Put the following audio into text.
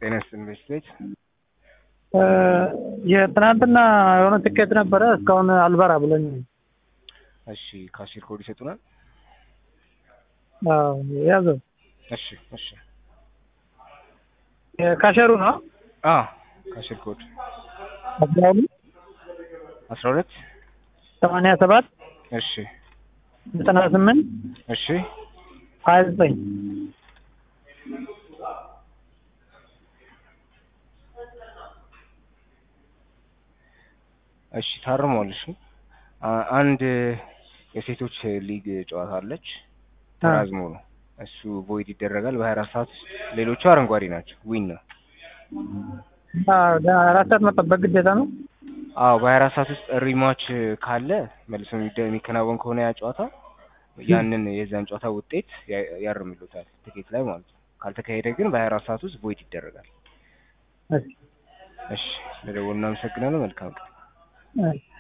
ጤና ይስጥልኝ ቤት የትናንትና የሆነ ትኬት ነበረ እስካሁን አልበራ ብሎኝ። እሺ ካሽር ኮድ ይሰጡናል? አዎ ያዘው እሺ እሺ ካሸሩ ነው አ ካሽር ኮድ አስራ ሁለት አስራ ሁለት ሰማንያ ሰባት እሺ ዘጠና ስምንት እሺ ሀያ ዘጠኝ እሺ ታርሟል። እሺ አ- አንድ የሴቶች ሊግ ጨዋታ አለች ተራዝሞ ነው እሱ ቮይድ ይደረጋል በሀያ አራት ሰዓት ውስጥ ሌሎቹ አረንጓዴ ናቸው ዊን ነው አራት ሰዓት መጠበቅ ግዴታ ነው። አዎ በሀያ አራት ሰዓት ውስጥ ሪማች ካለ መልሶ የሚደ- የሚከናወን ከሆነ ያ ጨዋታ ያንን የዛን ጨዋታ ውጤት ያ- ያርምሉታል ትኬት ላይ ማለት ነው ካልተካሄደ ግን በሀያ አራት ሰዓት ውስጥ ቮይድ ይደረጋል እሺ እሺ ስለደወሉ እናመሰግናለን መልካም ቀን እሺ